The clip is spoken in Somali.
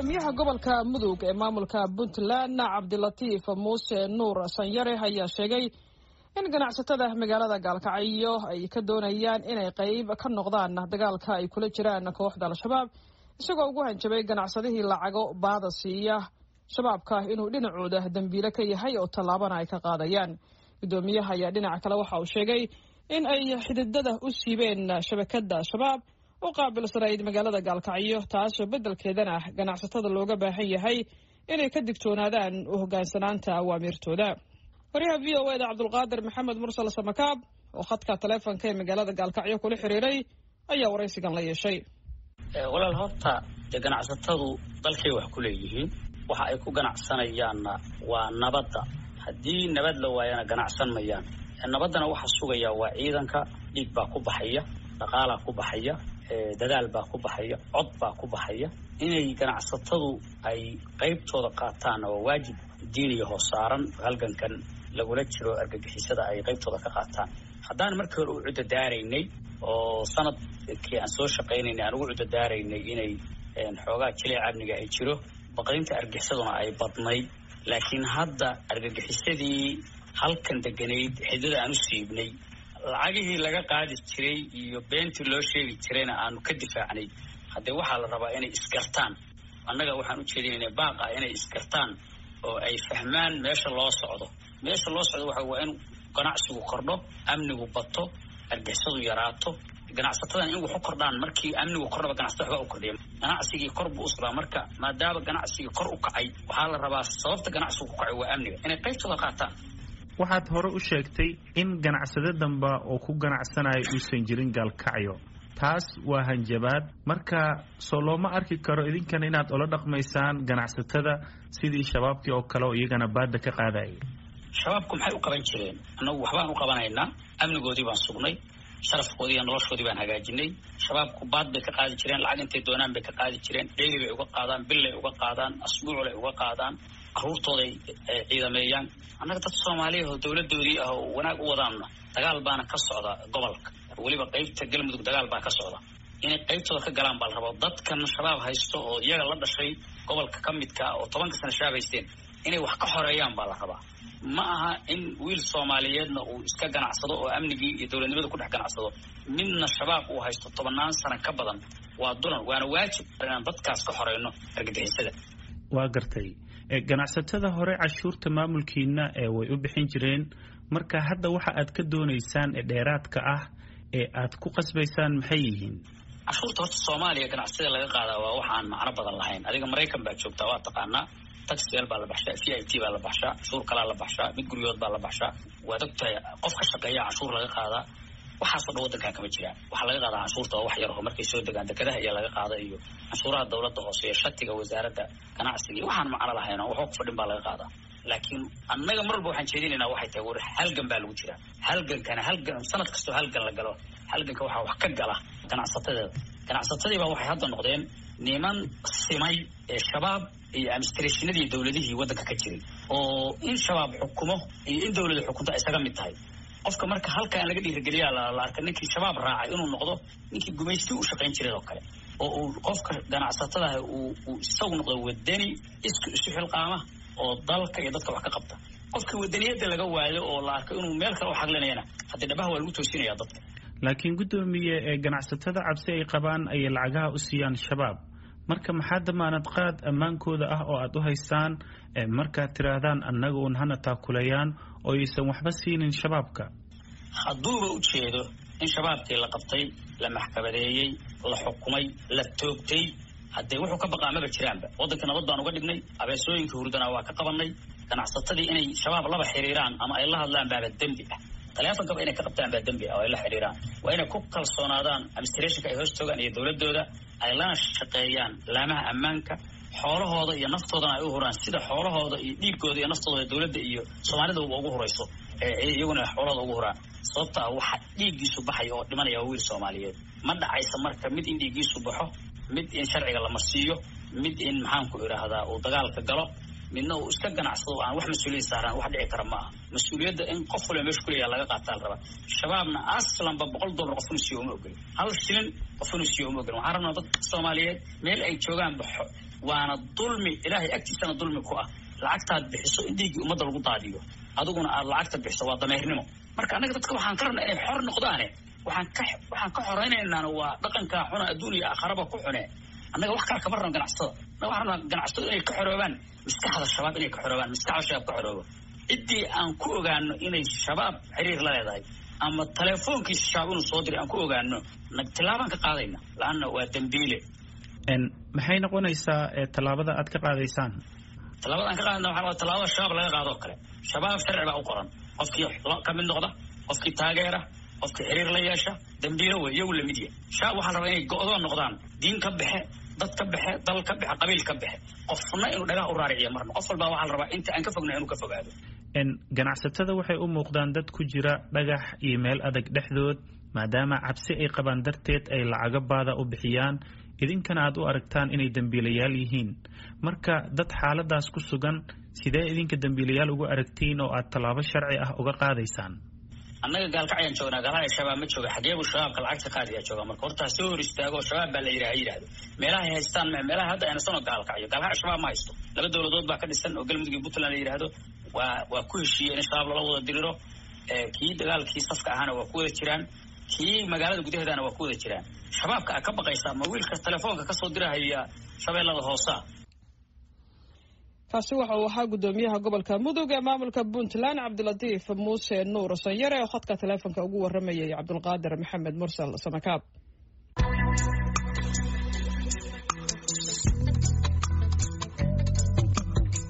gudoomiyaha gobolka mudug ee maamulka puntland cabdilatiif muuse nuur sanyare ayaa sheegay in ganacsatada magaalada gaalkacyo ay ka doonayaan inay qayb ka noqdaan dagaalka ay kula jiraan kooxda al-shabaab isagoo ugu hanjabay ganacsadihii lacago baada siiya shabaabka inuu dhinacooda dembiile ka yahay oo tallaabana ay ka qaadayaan gudoomiyaha ayaa dhinaca kale waxa uu sheegay in ay xididada u siibeen shabakada shabaab u qaabilsanayd magaalada gaalkacyo taasoo beddelkeedana ganacsatada looga baahan yahay inay ka digtoonaadaan u hoggaansanaanta awaamiirtooda waryaha v o eda cabdulqaadir maxamed mursal samakaab oo khadka taleefonka ee magaalada gaalkacyo kula xiriiray ayaa waraysigan la yeeshay walaal horta dee ganacsatadu dalkay wax ku leeyihiin waxa ay ku ganacsanayaanna waa nabadda haddii nabad la waayana ganacsan mayaan nabaddana waxa sugayaa waa ciidanka dhiig baa ku baxaya dhaqaalaa ku baxaya dadaal baa ku baxaya cod baa ku baxaya inay ganacsatadu ay qaybtooda qaataanna waa waajib diiniya hoos saaran halgankan lagula jiro argagixisada ay qaybtooda ka qaataan haddaan markii hore u cudadaaraynay oo sanadkii aan soo shaqaynaynay aan ugu cudadaaraynay inay xoogaa jileec amniga ay jiro baqdinta argagixisaduna ay badnayd laakiin hadda argagixisadii halkan deganayd xidada aan u siibnay lacagihii laga qaadi jiray iyo beentii loo sheegi jirayna aanu ka difaacnay haddee waxaa la rabaa inay isgartaan annaga waxaan u jeedinayna baaqa inay isgartaan oo ay fahmaan meesha loo socdo meesha loo socdo waxa waa in ganacsigu kordho amnigu bato argixisadu yaraato ganacsatadan in wax u kordhaan markii amnigu kordhaba ganacsatada waxba u kordhiya ganacsigii kor buu u socdaa marka maadaama ganacsigii kor u kacay waxaa la rabaa sababta ganacsigu ku kacay waa amniga inay qaybtooda qaataan waxaad hore u sheegtay in ganacsade damba oo ku ganacsanaya uusan jirin gaalkacyo taas waa hanjabaad marka soo looma arki karo idinkana inaad ola dhaqmaysaan ganacsatada sidii shabaabkii oo kale oo iyagana baada ka qaadaya shabaabku maxay u qaban jireen annagu waxbaan u qabanaynaa amnigoodii baan sugnay sharafkoodii iyo noloshoodii baan hagaajinay shabaabku baad bay ka qaadi jireen lacag intay doonaan bay ka qaadi jireen dheyli bay uga qaadaan billay uga qaadaan asbuuclay uga qaadaan caruurtooday ciidameeyaan annaga dad soomaaliya oo dawladoodii ah oo wanaag u wadaanna dagaal baana ka socda gobolka weliba qaybta galmudug dagaal baa ka socda inay qaybtooda ka galaan baa la rabaa dadkan shabaab haysto oo iyaga la dhashay gobolka ka midka ah oo tobanka sana shabaab haysteen inay wax ka xoreeyaan baa la rabaa ma aha in wiil soomaaliyeedna uu iska ganacsado oo amnigii iyo dowladnimada ku dhex ganacsado midna shabaab uu haysto tobannaan sana ka badan waa dulan waana waajib inaan dadkaas ka xoreyno argagixisada waa gartay ganacsatada hore cashuurta maamulkiina ee way u bixin jireen marka hadda waxa aad ka doonaysaan ee dheeraadka ah ee aad ku qasbaysaan maxay yihiin cashuurta horta soomaaliya ganacsada laga qaadaa waa waxaan macno badan lahayn adiga maraykan baa joogtaa waa taqaanaa taxel baa la baxshaa v i t baa la baxshaa cashuur kalaa la baxshaa mid guryood baa la baxshaa waad ogtahay qof ka shaqeeya cashuur laga qaadaa waxaasoo dhan waddankan kama jiraan waxaa laga qaadaa canshuurta waa wax yar oo markay soo degaan dekedaha ayaa laga qaada iyo canshuuraha dawladda hoose iyo shatiga wasaaradda ganacsiga iyo waxaan macno lahayn oo waxba ku fadhin baa laga qaadaa laakiin annaga mar walba waxaan jeedinaynaa waxay tahay war halgan baa lagu jiraa halgankana halgan sanad kastoo halgan la galo halganka waxaa wax ka gala ganacsatadeeda ganacsatadii baa waxay hadda noqdeen niman simay ee shabaab iyo administrationadii dowladihii waddanka ka jiray oo in shabaab xukumo iyo in dowlada xukunto ay isaga mid tahay qofka marka halka aan laga dhiirigeliyaa la arka ninkii shabaab raacay inuu noqdo ninkii gumaysti u shaqayn jiray oo kale oo uu qofka ganacsatadaha uu uu isagu noqdo wadani isku isu xilqaama oo dalka iyo dadka wax ka qabta qofkii wadaniyadda laga waayo oo la arko inuu meel kale u xaqlinayana haddii dhabaha waa lagu toosinaya dadka laakiin guddoomiye ee ganacsatada cabsi ay qabaan ayay lacagaha u siiyaan shabaab marka maxaa damaanad qaad ammaankooda ah oo aad u haystaan markaad tidhaahdaan annaga un hana taakulayaan oo aysan waxba siinin shabaabka hadduuba u jeedo in shabaabkii la qabtay la maxkamadeeyey la xukumay la toogtay haddee wuxuu ka baqaa maba jiraanba waddanka nabad baan uga dhignay abeesooyinka hurdana waa ka qabanay ganacsatadii inay shabaab laba xiriiraan ama ay la hadlaan baaba dembi ah taleefonkaba inay ka qabtaan baa dembi ah oo ay la xidhiiraan waa inay ku kalsoonaadaan administrationka ay hoos joogaan iyo dowladooda ay lana shaqeeyaan laamaha ammaanka xoolahooda iyo naftoodana ay u huraan sida xoolahooda iyo dhiigooda iyo naftooda dowladda iyo soomaalida ugu hurayso iyaguna xoolahooda ugu huraan sababta ah waxa dhiiggiisu baxaya oo dhimanaya waa wiil soomaaliyeed ma dhacaysa marka mid in dhiiggiisu baxo mid in sharciga la marsiiyo mid in maxaanku idhaahdaa uu dagaalka galo midna uu iska ganacsado aan wax mas-uuliyad saaraan wax dhici kara ma aha mas-uuliyadda in qof waliba meesha kuleeyaha laga qaataa la rabaa shabaabna aslanba boqol dollar qof inuu siiyo uma ogolin hal shilin qof inuu siiyo uma ogolin waxaan rabnaa dad soomaaliyeed meel ay joogaan baxo waana dulmi ilaahay agtiisana dulmi ku ah lacagtaad bixiso in dhiiggii ummadda lagu daadiyo adiguna aad lacagta bixiso waa dameernimo marka annaga dadka waxaan ka rabnaa inay xor noqdaane waxaan ka waxaan ka xoraynaynaan waa dhaqankaa xuna adduun iyo aakharaba ku xune annaga wax kale kama rabno ganacsatada annaga waxaan rabnaa ganacsatadu inay ka xoroobaan maskaxda shabaab inay ka xoroobaan maskaxda shabaab ka xoroobo ciddii aan ku ogaano inay shabaab xiriir la leedahay ama telefoonkiisa shabaab inuu soo diray aan ku ogaano nag tillaabaan ka qaadayna la-anna waa dembiile maxay noqonaysaa tallaabada aad ka qaadaysaan tallaabada aan ka qaadayna waxaa waa tallaabada shabaab laga qaado oo kale shabaab sharci baa u qoran qofkii ka mid noqda qofkii taageera qofkii xiriir la yeesha dambiilo wey iyagu lamid yahay shabaab waxaa la rabaa inay go-doon noqdaan diin ka baxe dad ka baxe dal ka baxe qabiil ka baxe qofna inuu dhagaha u raariciyo marna qof walbaa waxaa la rabaa inta aan ka fogna inuu ka fogaado ganacsatada waxay u muuqdaan dad ku jira dhagax iyo meel adag dhexdood maadaama cabsi ay qabaan darteed ay lacago baada u bixiyaan idinkana aad u aragtaan inay dembiilayaal yihiin marka dad xaaladaas ku sugan sidee idinka dembiilayaal ugu aragtiin oo aad tallaabo sharci ah uga qaadaysaan annaga gaalkacyaan joognaa gaalhaya shabaab ma jooga xageebu shabaabka lacagta qaadiyaa jooga marka hortaa soo hor istaago shabaab baa la yidhaha ha yidhahdo meelahay haystaan me meelaha hadda aynasanoo gaalkacyo gaalkacyo shabaab ma haysto laba dowladood baa ka dhisan oo galmudug iyo puntland la yidhaahdo waa waa ku heshiiyeen in shabaab lala wada diriro kii dagaalkii safka ahaana waa ku wada jiraan kii magaalada gudaheedana waa ku wada jiraan shabaabka a ka baqaysaa ma wiilka telefoonka kasoo dirahaya shabeellada hoosa kaasi waxa uu ahaa guddoomiyaha gobolka mudug ee maamulka puntland cabdilatiif muuse nuur sanyare oo khadka teleefonka ugu waramayay cabdulqaadir maxamed mursal samakaab